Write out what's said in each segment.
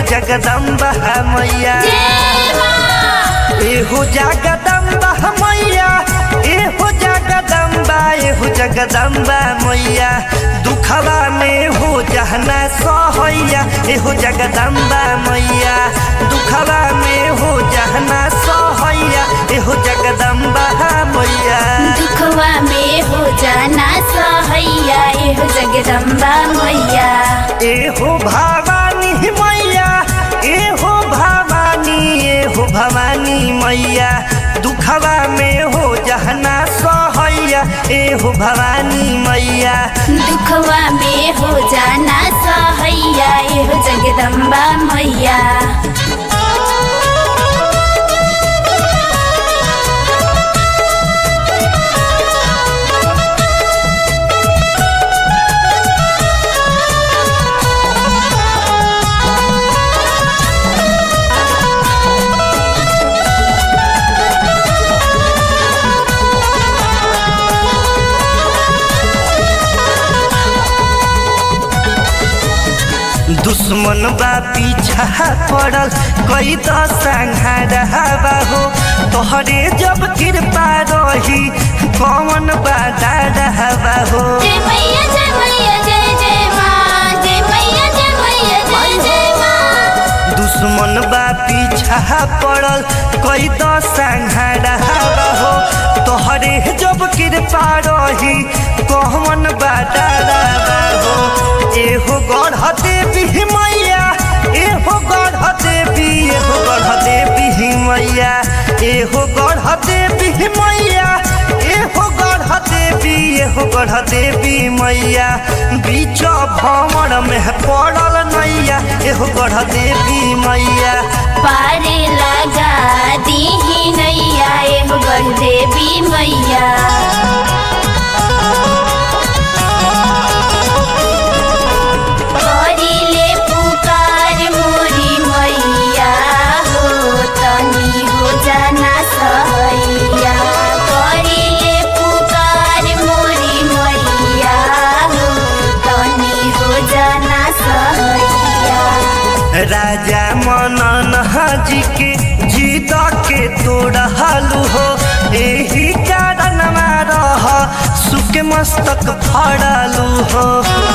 जगदम्बा मैया जय माँ एहो जगदम्बा मैया एहो जगदम्बा एहो जगदम्बा मैया दुखवा में हो जहना सहैया एहो जगदम्बा मैया दुखवा में हो जहना सहैया एहो जगदम्बा मैया दुखवा में हो जाना सहैया एहो जगदम्बा मैया एहो भवानी मैया एहो भवानी एहो भवानी मैया दुखवा में हो जहना सहैया एहो भवानी मैया दुखवा में हो जाना सहैया एहो जगदम्बा मैया दुश्मन बा पीछा पड़ल कई तो संहारवा हो तोहरे जब कृपा रही कौन बा डरवा हो जय मैया जय मैया जय जय माँ जय मैया जय मैया जय जय माँ दुश्मन बा पीछा पड़ल कई तो संहारवा हो तोहरे जब कृपा रही कौन बा डरवा हो एहो गढ़ देवी मैया एहो गढ़ देवी एहो गढ़ देवी मैया एहो गढ़ देवी मैया एहो गढ़ देवी एहो गढ़ देवी मैया बीच भंवर में पड़ल नैया एहो गढ़ देवी मैया पारे लगा दीही नैया एहो गढ़ देवी मैया करिले पुकार मोरी मैया हो तनी हो जाना सहैया करिले पुकार मोरी मैया हो तनी हो जाना सहैया राजा मनन जी के जीत के तोड़लू हो एही कारण रह सुख मस्तक फड़लू हो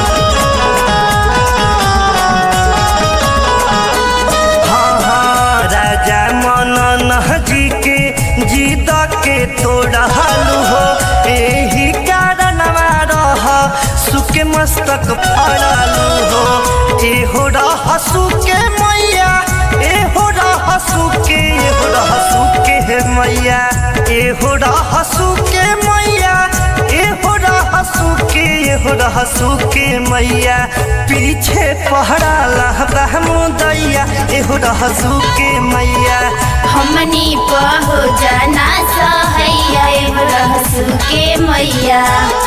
हाँ हाँ राजा मनन जी के जीत के तोड़लू हो एही कारण रह सुख मस्तक फड़लू हो एहो रह सुके मैया एहो रह सुके एहो रह सुके हे मैया एहो रह सुके मैया एहो रह सुके एहो रह सुके मैया पीछे पहरा लहबा मुदैया एहो रह सुके मैया हमनी पहो जाना सहैया एहो रहसु के मैया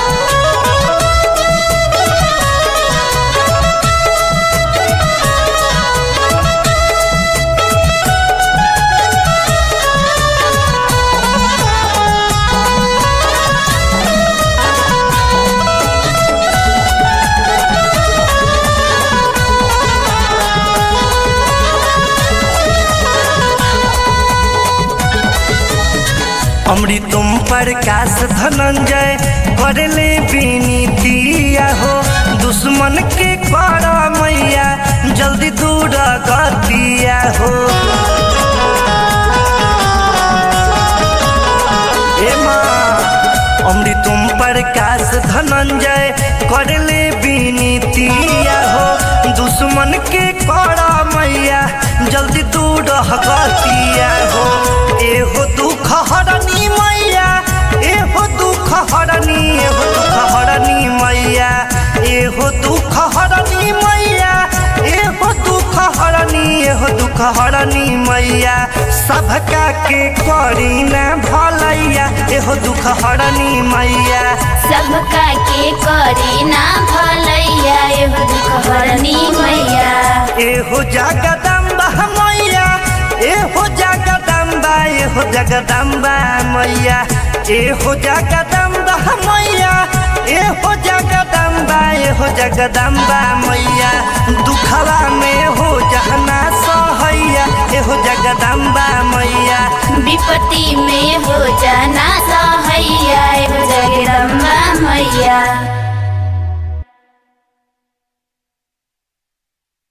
अमृतम प्रकाश धनंजय करले विनीतिया हो दुश्मन के कर मैया जल्दी दूर गतिया हो ए माँ अमृतम प्रकाश धनंजय करले विनीतिया हो दुश्मन के कर मैया जल्दी दूर गतिया हो एहो दुख हरनी मैया एहो दुख हरनी एहो दुख हरनी मैया एहो दुख हरनी मैया एहो दुख हरनी एहो दुख हरनी मैया सबका के करी ना भलैया एहो दुख हरनी मैया सबका के करे ना भलैया एहो दुख हरनी मैया एहो जगदम्बा मैया एहो जगदम्बा एहो जगदम्बा मैया एहो जगदम्बा मैया ए हो जगदम्बा ए हो जगदम्बा मैया दुखवा में हो जहना सहैया ए हो जगदम्बा